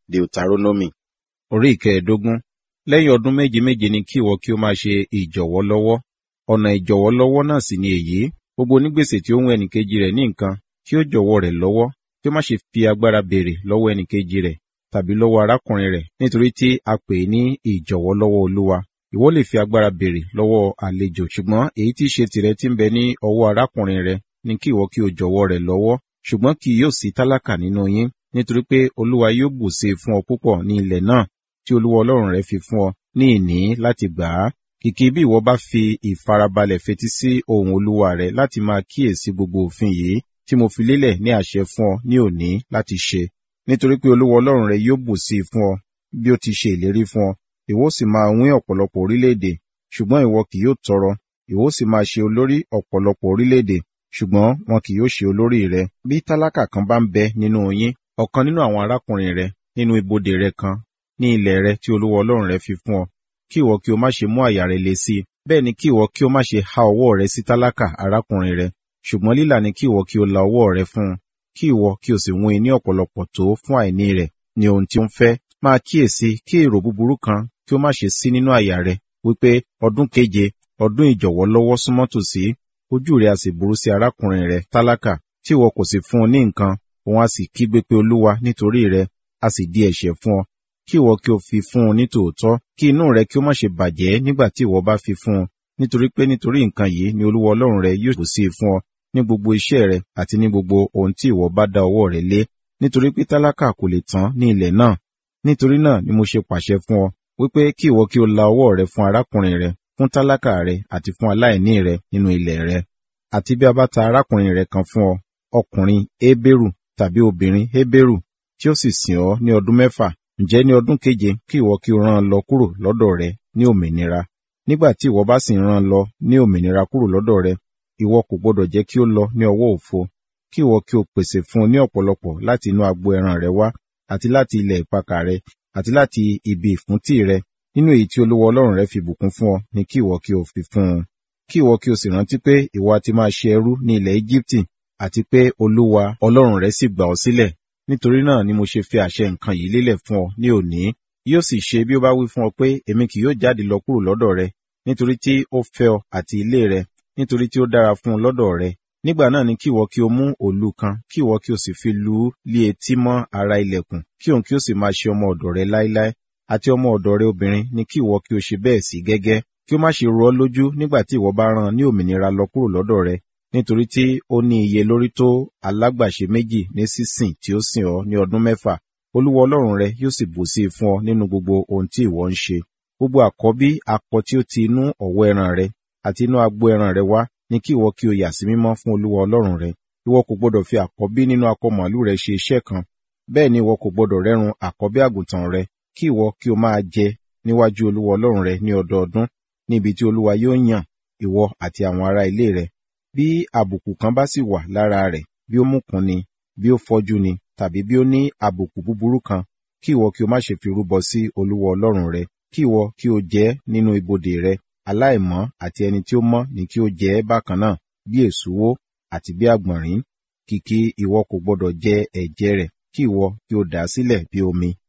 Deuteronomy orí ìkẹẹ̀ẹ́dógún. Lẹ́yìn ọdún méje méje ni kí ìwọ kí ó máa ṣe ìjọ̀wọ́ lọ́wọ́. Ọ̀nà ìjọ̀wọ́ lọ́wọ́ náà sì ni èyí. Gbogbo onígbèsè tí ó ń wọ ẹnìkejì rẹ̀ ní nǹkan, kí ó jọ̀wọ́ rẹ̀ lọ́wọ́, kí ó má ṣe fi agbára béèrè lọ́wọ́ ẹnìkejì rẹ̀ tàbí lọ́wọ́ arákùnrin rẹ̀, nítorí tí a pè é ní ìjọ̀wọ́ lọ́wọ́ Olúwa. Ìwọ lè fi agbára béèrè lọ́wọ́ àlejò, ṣùgbọ́n èyí tí í ṣe tìrẹ tí ń bẹ ní ọwọ́ arákùnrin rẹ̀ ni kí ìwọ kí o jọ̀wọ́ rẹ̀ lọ́wọ́, ṣùgbọ́n kì yóò sí tálákà nínú yín, nítorí pé Olúwa yóò bùṣe fún ọ púpọ̀ ní ilẹ̀ náà tí Olúwa Ọlọ́run rẹ fi fún ọ ní ìní láti gbà á. Kìkì bí ìwọ bá fi ìfarabalẹ̀ fetí sí ohùn Olúwa rẹ láti máa kíyèsí gbogbo òfin yìí tí mo fi lélẹ̀ ní àṣẹ fún ọ ní òní láti ṣe. Nítorí pé Olúwa Ọlọ́run rẹ yóò bùṣe fún ọ bí ó ti ṣe ìlérí fún ọ. Ìwọ sì máa wín ọ̀pọ̀lọpọ̀ orílẹ̀-èdè, ṣùgbọ́n ìwọ kì yóò tọrọ. Ìwọ sì máa ṣe olórí ọ̀pọ̀lọpọ̀ orílẹ̀-èdè, ṣùgbọ́n wọn kì yóò ṣe olórí rẹ. Bí tálákà kan bá ń bẹ nínú yín, ọ̀kan nínú àwọn arákùnrin rẹ, nínú ibodè rẹ kan, ní ilẹ̀ rẹ tí Olúwa Ọlọ́run rẹ fi fún ọ, kí ìwọ kí o má ṣe mú àyà rẹ le sí i. Bẹ́ẹ̀ ni kí ìwọ kí o má ṣe há ọwọ́ rẹ sí tálákà arákùnrin rẹ, ṣùgbọ́n lílà ni kí ìwọ kí o la ọwọ́ rẹ fún un, kí ìwọ kí o sì wín in ní ọ̀pọ̀lọpọ̀ tó fún àìní rẹ̀ ní ohun tí ó ń fẹ́. Máa kíyèsí kí èrò búburú kan kí ó má ṣe sí nínú àyà rẹ, wípé ọdún keje, ọdún ìjọ̀wọ́ lọ́wọ́ súnmọ́ tòsí, ojú rẹ a sì burú sí arákùnrin rẹ tálákà, tí ìwọ kò sì fún un ní nǹkan, òun a sì kígbe pé Olúwa nítorí rẹ, a sì di ẹ̀ṣẹ̀ fún ọ. Kí ìwọ kí o fi fún un ní tòótọ́, kí inú rẹ kí ó má ṣe bàjẹ́ nígbà tí ìwọ bá fi fún un, nítorí pé nítorí nǹkan yìí ni Olúwa Ọlọ́run rẹ yóò bùsí fún ọ ní gbogbo iṣẹ́ rẹ àti ní gbogbo ohun tí ìwọ bá dá ọwọ́ rẹ lé, nítorí pé tálákà kò lè tán ní ilẹ̀ náà. Nítorí náà ni mo ṣe pàṣẹ fún ọ, wípé kí ìwọ kí o la ọwọ́ rẹ fún arákùnrin rẹ, fún tálákà rẹ àti fún aláìní rẹ nínú ilẹ̀ rẹ. Àti bí a bá ta arákùnrin rẹ kan fún ọ, ọkùnrin Hébérù tàbí obìnrin Hébérù, tí ó sì sìn ọ́ ní ọdún mẹ́fà, ǹjẹ́ ní ọdún keje kí ìwọ kí o rán an lọ kúrò lọ́dọ̀ rẹ ní òmìnira. Nígbà tí ìwọ bá sì rán an lọ ní òmìnira kúrò lọ́dọ̀ rẹ, ìwọ kò gbọdọ̀ jẹ́ kí ó lọ ní ọwọ́ òfo. Kí ìwọ kí o pèsè fún un ní ọ̀pọ̀lọpọ̀ láti inú agbo ẹran rẹ wá, àti láti ilẹ̀ ìpakà rẹ, àti láti ibi ìfúntí rẹ, nínú èyí tí Olúwa Ọlọ́run rẹ fi bùkún fún ọ ni kí ìwọ kí o fi fún un. Kí ìwọ kí o sì rántí pé ìwọ a ti máa ṣe ẹrú ní ilẹ̀ Égíptì, àti pé Olúwa Ọlọ́run rẹ sì gbà ọ́ sílẹ̀. Nítorí náà ni mo ṣe fi àṣẹ nǹkan yìí lélẹ̀ fún ọ ní òní. Yóò sì ṣe bí ó bá wí fún ọ pé èmi kì yóò jáde lọ kúrò lọ́dọ̀ rẹ, nítorí tí ó fẹ́ ọ àti ilé rẹ, nítorí tí ó dára fún un lọ́dọ̀ rẹ. Nígbà náà ni kí ìwọ kí o mú òòlù kan, kí ìwọ kí o sì fi lù ú lé etí mọ́ ara ilẹ̀kùn, kí òun kí ó sì máa ṣe ọmọ ọ̀dọ̀ rẹ láéláé. Àti ọmọ ọ̀dọ̀ rẹ obìnrin ni kí ìwọ kí o ṣe bẹ́ẹ̀ sí gẹ́gẹ́, kí ó má ṣe ro ọ́ lójú nígbà tí ìwọ bá rán ní òmìnira lọ kúrò lọ́dọ̀ rẹ, nítorí tí ó ní iye lórí tó alágbàṣe méjì ní sísìn tí ó sìn ọ́ ní ọdún mẹ́fà. Olúwa Ọlọ́run rẹ yóò sì bùsí fún ọ nínú gbogbo ohun tí ìwọ ń ṣe. Gbogbo àkọ́bí akọ tí ó ti inú ọ̀wọ́ ẹran rẹ àti inú agbo ẹran rẹ wá ni kí ìwọ kí o yà sí mímọ́ fún Olúwa Ọlọ́run rẹ. Ìwọ kò gbọdọ̀ fi àkọ́bí nínú akọ màlúù rẹ ṣe iṣẹ́ kan. Bẹ́ẹ̀ ni ìwọ kò gbọdọ̀ rẹ́run àkọ́bí àgùntàn rẹ, kí ìwọ kí o máa jẹ níwájú Olúwa Ọlọ́run rẹ ní ọdọọdún, ní ibi tí Olúwa yóò yàn, ìwọ àti àwọn ará ilé rẹ. Bí àbùkù kan bá sì wà lára rẹ̀, bí ó múkun ni, bí ó fọ́jú ni, tàbí bí ó ní àbùkù búburú kan, kí ìwọ kí o má ṣe fi rúbọ sí Olúwa Ọlọ́run rẹ, kí ìwọ kí o jẹ nínú ibodè rẹ, aláìmọ́ àti ẹni tí ó mọ́ ni kí ó jẹ bákan náà, bí èsúwó àti bí àgbọ̀nrín. Kìkì ìwọ kò gbọdọ̀ jẹ ẹ̀jẹ̀ rẹ̀, kí ìwọ kí o dà á sílẹ̀ bí omi.